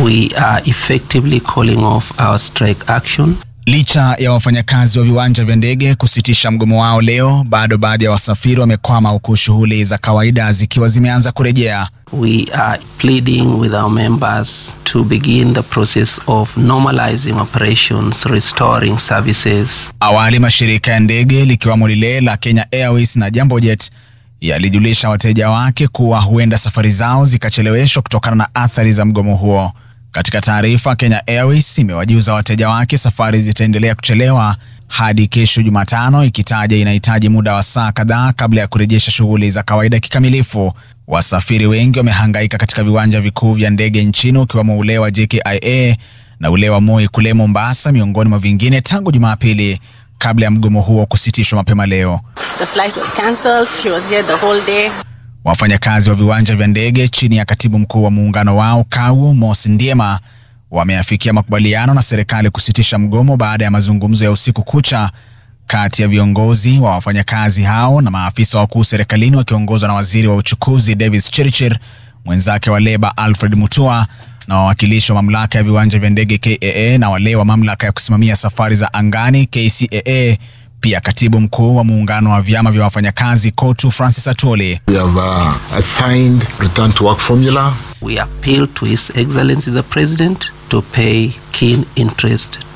we are effectively calling off our strike action. Licha ya wafanyakazi wa viwanja vya ndege kusitisha mgomo wao leo, bado baadhi ya wasafiri wamekwama huku shughuli za kawaida zikiwa zimeanza kurejea. We are pleading with our members to begin the process of normalizing operations, restoring services. Awali mashirika ya ndege likiwamo lile la Kenya Airways na Jambojet yalijulisha wateja wake kuwa huenda safari zao zikacheleweshwa kutokana na athari za mgomo huo. Katika taarifa, Kenya Airways imewajuza wateja wake safari zitaendelea kuchelewa hadi kesho Jumatano, ikitaja inahitaji muda wa saa kadhaa kabla ya kurejesha shughuli za kawaida kikamilifu. Wasafiri wengi wamehangaika katika viwanja vikuu vya ndege nchini ukiwemo ule wa JKIA na ule wa Moi kule Mombasa, miongoni mwa vingine, tangu Jumapili kabla ya mgomo huo kusitishwa mapema leo. The flight was cancelled. She was here the whole day. Wafanyakazi wa viwanja vya ndege chini ya katibu mkuu wa muungano wao KAU Mos Ndiema wameafikia makubaliano na serikali kusitisha mgomo baada ya mazungumzo ya usiku kucha kati ya viongozi wa wafanyakazi hao na maafisa wakuu serikalini wakiongozwa na waziri wa uchukuzi Davis Chirchir, mwenzake wa leba Alfred Mutua na wawakilishi wa mamlaka ya viwanja vya ndege KAA na wale wa mamlaka ya kusimamia safari za angani KCAA pia katibu mkuu wa muungano wa vyama vya wafanyakazi KOTU Francis Atwoli. We have uh, assigned return to work formula. We appeal to His Excellency the President to pay keen interest